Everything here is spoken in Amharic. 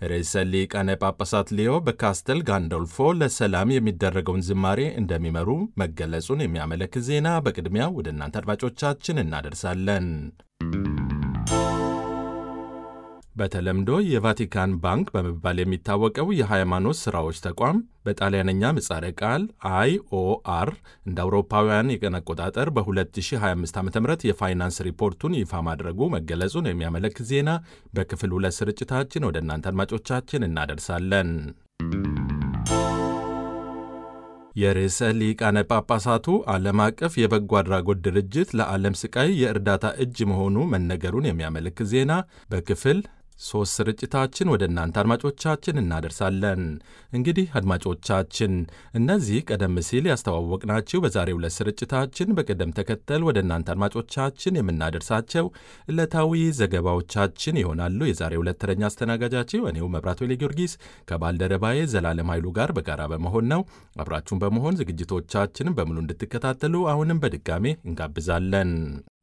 ርዕሰ ሊቃነ ጳጳሳት ሊዮ በካስተል ጋንዶልፎ ለሰላም የሚደረገውን ዝማሬ እንደሚመሩ መገለጹን የሚያመለክት ዜና በቅድሚያ ወደ እናንተ አድማጮቻችን እናደርሳለን። በተለምዶ የቫቲካን ባንክ በመባል የሚታወቀው የሃይማኖት ሥራዎች ተቋም በጣሊያነኛ ምጻረ ቃል አይኦአር እንደ አውሮፓውያን የቀን አቆጣጠር በ2025 ዓ ም የፋይናንስ ሪፖርቱን ይፋ ማድረጉ መገለጹን የሚያመለክት ዜና በክፍል ሁለት ስርጭታችን ወደ እናንተ አድማጮቻችን እናደርሳለን። የርዕሰ ሊቃነ ጳጳሳቱ ዓለም አቀፍ የበጎ አድራጎት ድርጅት ለዓለም ስቃይ የእርዳታ እጅ መሆኑ መነገሩን የሚያመለክት ዜና በክፍል ሦስት ስርጭታችን ወደ እናንተ አድማጮቻችን እናደርሳለን። እንግዲህ አድማጮቻችን እነዚህ ቀደም ሲል ያስተዋወቅናችሁ በዛሬው ዕለት ስርጭታችን በቅደም ተከተል ወደ እናንተ አድማጮቻችን የምናደርሳቸው ዕለታዊ ዘገባዎቻችን ይሆናሉ። የዛሬው ዕለት ተረኛ አስተናጋጃችሁ እኔው መብራቱ ሌ ጊዮርጊስ ከባልደረባዬ ዘላለም ኃይሉ ጋር በጋራ በመሆን ነው። አብራችሁን በመሆን ዝግጅቶቻችንን በሙሉ እንድትከታተሉ አሁንም በድጋሜ እንጋብዛለን።